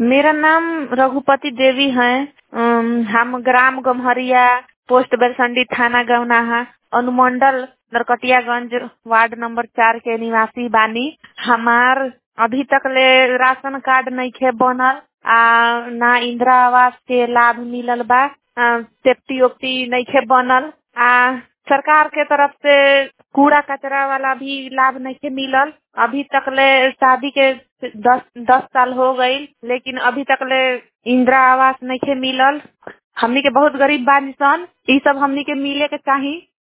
मेरा नाम रघुपति देवी है अम, हम ग्राम गम्हरिया पोस्ट बेलसंडी थाना गौनाहा अनुमंडल नरकटियागंज वार्ड नंबर चार के निवासी बानी हमार अभी तक ले राशन कार्ड नइखे बनल आ ना इंदिरा आवास के लाभ मिलल बा आ, सेफ्टी ओफ्टी नइखे बनल आ सरकार के तरफ से कूड़ा कचरा वाला भी लाभ नइखे मिलल अभी तक ले शादी के दस दस साल हो गईल लेकिन अभी तक ले इंदिरा आवास नइखे मिलल हमनी के बहुत गरीब बानी सन ई सब हमनी के मिले के चाही